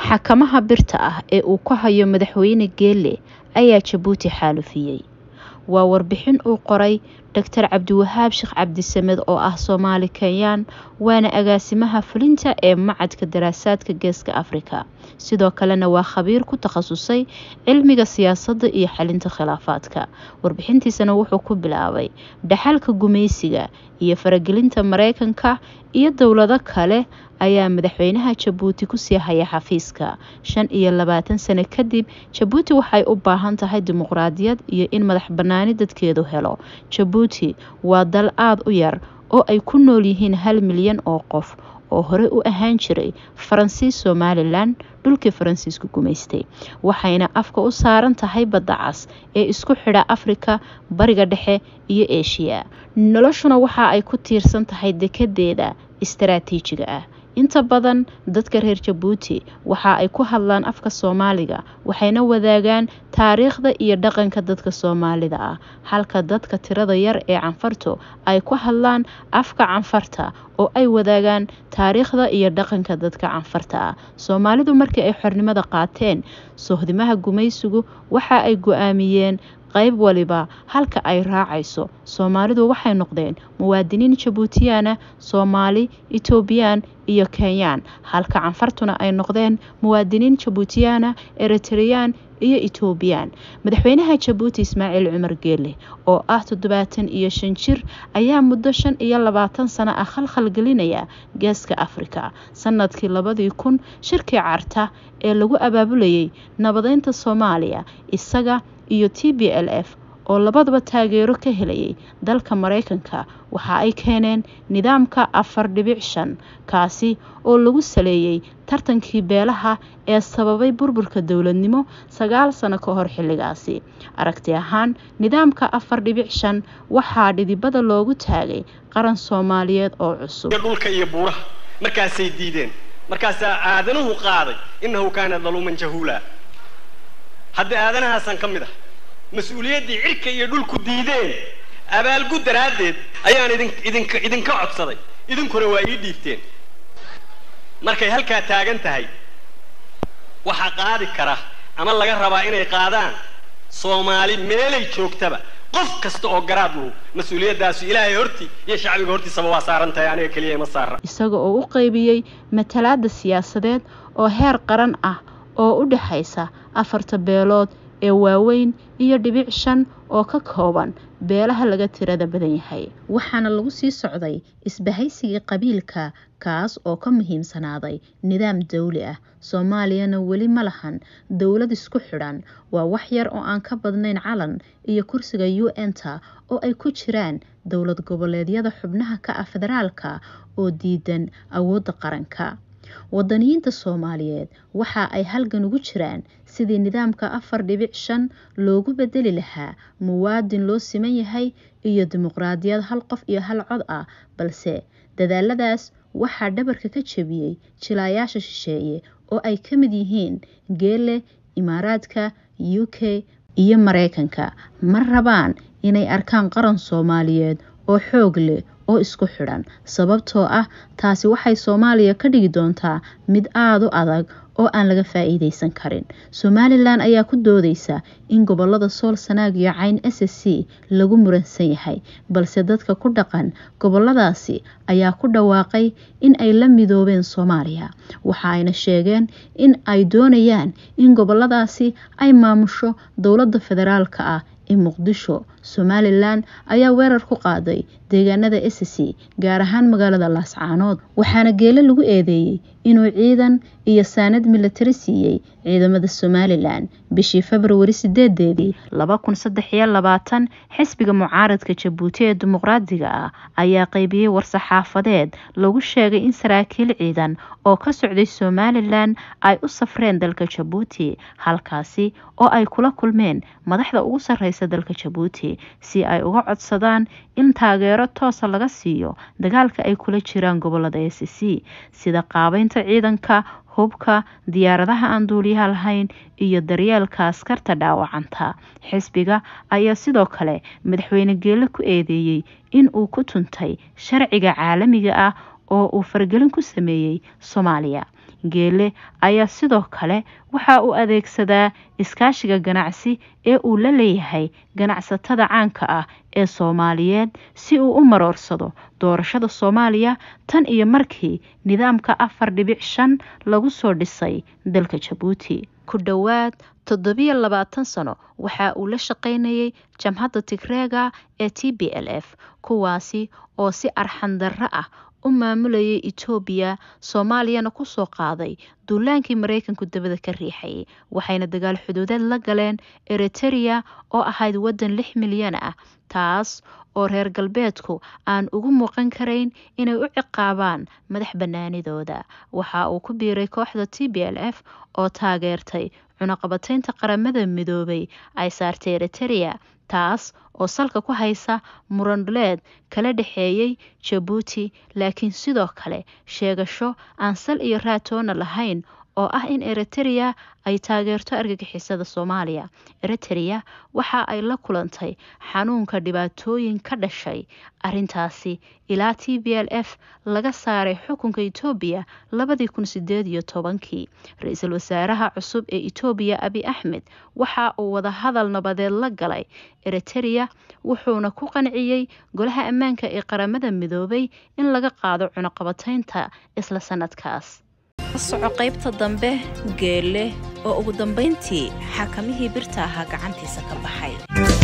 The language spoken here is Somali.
xakamaha birta ah ee uu ku hayo madaxweyne geele ayaa jabuuti xaalufiyey waa warbixin uu qoray doctor cabdiwahaab sheekh cabdisamed oo ah soomaali kenyaan waana agaasimaha fulinta ee macadka daraasaadka geeska afrika sidoo kalena waa khabiir ku takhasusay cilmiga siyaasadda iyo xalinta khilaafaadka warbixintiisana wuxuu ku bilaabay dhaxalka gumaysiga iyo faragelinta mareykanka iyo dowlado kale ayaa madaxweynaha jabuuti kusii haya xafiiska shan iyo labaatan sano kadib jabuuti waxay u baahan tahay dimuqraadiyad iyo in madax banaani dadkeedu helo jabuuti waa dal aada u yar oo ay ku nool yihiin hal milyan oo qof oo horey u ahaan jiray faransiis somalilan dhulkii faransiisku gumaystay waxayna afka u saaran tahay badda cas ee isku xidha afrika bariga dhexe iyo eshiya noloshuna waxa ay ku tiirsan tahay dekedeeda istaraatiijiga ah inta badan dadka reer jabuuti waxa ay ku hadlaan afka soomaaliga waxayna wadaagaan taariikhda iyo dhaqanka dadka soomaalida ah halka dadka tirada yar ee canfartu ay ku hadlaan afka canfarta oo ay wadaagaan taariikhda iyo dhaqanka dadka canfarta ah soomaalidu markii ay xornimada qaateen sohdimaha gumaysigu waxa ay go-aamiyeen qayb waliba halka ay raacayso soomaalidu waxay noqdeen muwaadiniin jabuutiyana soomaali etoobiyaan iyo kenyaan halka canfartuna ay noqdeen muwaadiniin jabuutiyana eritreyaan iyo etoobiyaan madaxweynaha jabuuti ismaaciil cumar geele oo ah toddobaatan iyo shan jir ayaa muddo shan iyo labaatan sano ah khalkhal gelinaya geeska afrika sanadkii labadii kun shirkii carta ee lagu abaabulayay nabadeynta soomaaliya isaga iyo t b l f oo labadaba taageero ka helayay dalka mareykanka waxa ay keeneen nidaamka afar dhibic shan kaasi oo lagu saleeyey tartankii beelaha ee sababay burburka dowladnimo sagaal sano ka hor xilligaasi aragti ahaan nidaamka afar dhibic shan waxaa dhidibada loogu taagay qaran soomaaliyeed oo cusub dhulka iyo buuraha markaasay diideen markaasaa aadanuhu qaaday innahu kaana daluuman jahuula hadda aadanahaasan ka mid ah mas-uuliyaddii cirka iyo dhulku diideen abaalgud daraaddeed ayaan idin idinka idinka codsaday idinkuna waa ii dhiibteen markay halkaa taagan tahay waxaa qaadi kara ama laga rabaa inay qaadaan soomaali meelay joogtaba qof kasta oo garaad luhu mas-uuliyaddaasu ilaahay hortii iyo shacbiga hortiisaba waa saaran tahay aniga keliya ima saara isaga oo u qaybiyey matalaada siyaasadeed oo heer qaran ah oo u dhexaysa afarta beelood ee waaweyn iyo dhibic shan oo ka kooban beelaha laga tirada badan yahay waxaana lagu sii socday isbahaysigii qabiilka kaas oo ka muhiimsanaaday nidaam dawli ah soomaaliyana weli ma lahan dowlad isku xidhan waa wax yar oo aan ka badnayn calan iyo kursiga u n-ta oo ay ku jiraan dowlad goboleedyada xubnaha ka ah federaalka oo diidan awoodda qaranka wadaniyiinta soomaaliyeed waxa ay halgan ugu jiraan sidii nidaamka afar dhibic shan loogu bedeli lahaa muwaadin loo siman yahay iyo dimuqraadiyad hal qof iyo hal cod ah balse dadaaladaas waxaa dhabarka ka jebiyey jilaayaasha shisheeye oo ay ka mid yihiin geele imaaraadka u k iyo mareykanka ma rabaan inay arkaan qaran soomaaliyeed oo xoog leh oo isku xidhan sababtoo ah taasi waxay soomaaliya ka dhigi doontaa mid aada u adag oo aan laga faa-iideysan karin somalilan ayaa ku doodeysa in gobolada sool sanaag iyo cayn s s c lagu muransan yahay balse dadka ku dhaqan goboladaasi ayaa ku dhawaaqay in ay la midoobeen soomaaliya waxa ayna sheegeen in ay doonayaan in goboladaasi ay maamusho dowladda federaalka ah ee muqdisho somalilan ayaa weerar ku qaaday deegaanada s c gaar ahaan magaalada laascaanood waxaana geele lagu eedeeyey inuu ciidan iyo saanad milatari siiyey ciidamada somalilan bishii februari sideedeedii laba kun saddex iyo labaatan xisbiga mucaaradka jabuuti ee dimuqraadiga ah ayaa qaybiyey war-saxaafadeed lagu sheegay in saraakiil ciidan oo ka socday somalilan ay u safreen dalka jabuuti halkaasi oo ay kula kulmeen madaxda ugu sarreysa dalka jabuuti si ay uga codsadaan in taageero toosa laga siiyo dagaalka ay kula jiraan gobolada s c sida qaabeynta ciidanka hubka diyaaradaha aan duuliyaha lahayn iyo daryeelka askarta dhaawacanta xisbiga ayaa sidoo kale madaxweyne geele ku eedeeyey in uu ku tuntay sharciga caalamiga ah oo uu faragelin ku sameeyey soomaaliya geele ayaa sidoo kale waxa uu adeegsadaa iskaashiga ganacsi ee uu la leeyahay ganacsatada caanka ah ee soomaaliyeed si uu u maroorsado doorashada soomaaliya tan iyo markii nidaamka afar dhibic shan lagu soo dhisay dalka jabuuti ku dhowaad toddobiyo labaatan sano waxa uu la shaqaynayay jamhadda tigreega ee t b l f kuwaasi oo si arxandarro ah u maamulayay etoobiya soomaaliyana kusoo qaaday duulaankii maraykanku dabada ka riixayay waxayna dagaal xuduudeed la galeen eritereya oo ahayd waddan lix milyan ah taas oo reer galbeedku aan ugu muuqan karayn inay u ciqaabaan madax bannaanidooda waxa uu ku biiray kooxda t b l f oo taageertay cunaqabataynta qaramada midoobay ay saartay eritereya taas oo salka ku haysa murandhuleed kala dhexeeyey jabuuti laakiin sidoo kale sheegasho aan sal iyo raatoona lahayn oo ah in eritereya ay taageerto argagixisada soomaaliya eritereya waxa ay la kulantay xanuunka dhibaatooyin ka dhashay arintaasi ilaa t b l f laga saaray xukunka etoobiya labadii kun sideed iyo tobankii ra-iisul wasaaraha cusub ee etoobiya abi axmed waxa uu wadahadal nabadeed la galay eritereya wuxuuna ku qanciyey golaha ammaanka ee qaramada midoobay in laga qaado cunaqabataynta isla sanadkaas soco qaybta dambe geelle oo ugu dambayntii xakamihii birta ahaa gacantiisa ka baxay